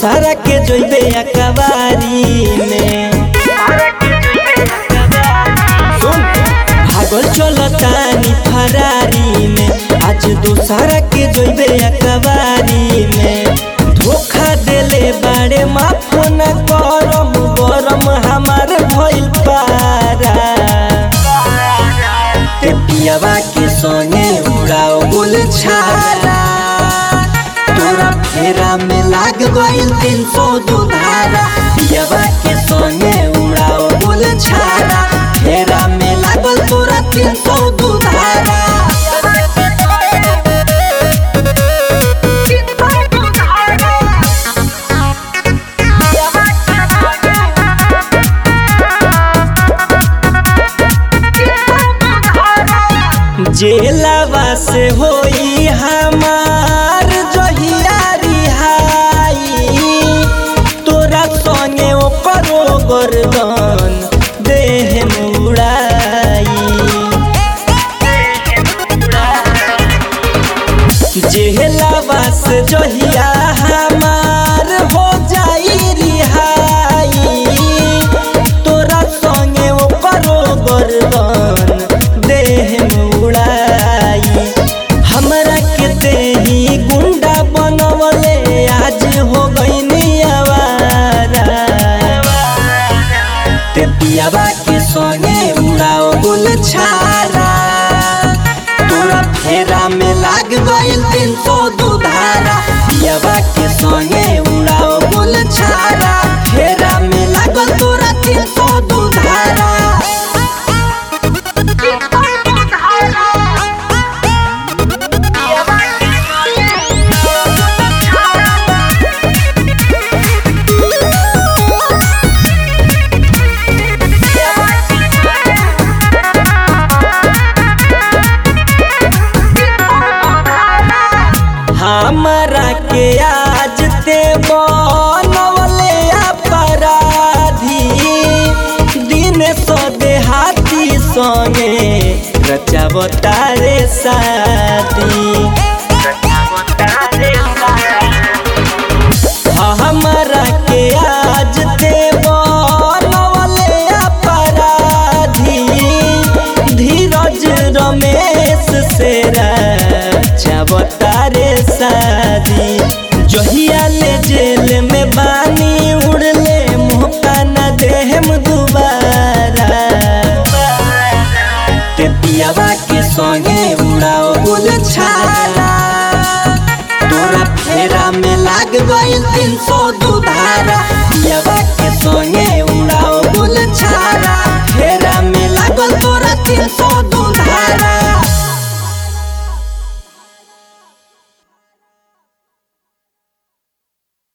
दोसारा के जोइबे अकबारी में सुन भागल चलतानी फरारी में आज दोसारा के जोइबे अकबारी में धोखा देले बाड़े माफ न करम गरम हमार भइल पारा ते पियावा के संगे उड़ाओ गुल छारा तोरा फेरा में लाग गइल तीन सौ दुधारा पियावा के संगे उड़ाओ गुल छारा फेरा में लागल तोरा तीन सौ दुधारा जेलवा से होई हमार जहिया रिहाई तोरा संगे ओकरो गर्दन देह मुड़ाई जेलवा से जहिया हमार हो जाई रिहाई तोरा संगे ओकरो गर्दन देह मुड़ाई हमरा के देही गुंडा बनवले आज हो गईनी आवारा ते पियावा के संगे उड़ाओ गुल छारा तोरा फेरा में लाग गइल तीन सौ दुधारा पियावा के संगे उड़ाओ गुल छारा फेरा में लागल तोरा तीन सौ दुधारा हमरा के आज ते बनवले अपराधी दिन सो देहाती संगे रचावतारे शादी हमरा के आज ते बनवले अपराधी धीरज रमेश से रचावतारे शादी जहिया ले जेल में बानी उड़ले मौका न देहम दुबारा ते पियावा के संगे उड़ाओ गुल छारा तोरा फेरा में लाग गइल तीन सौ दुधारा पियावा के संगे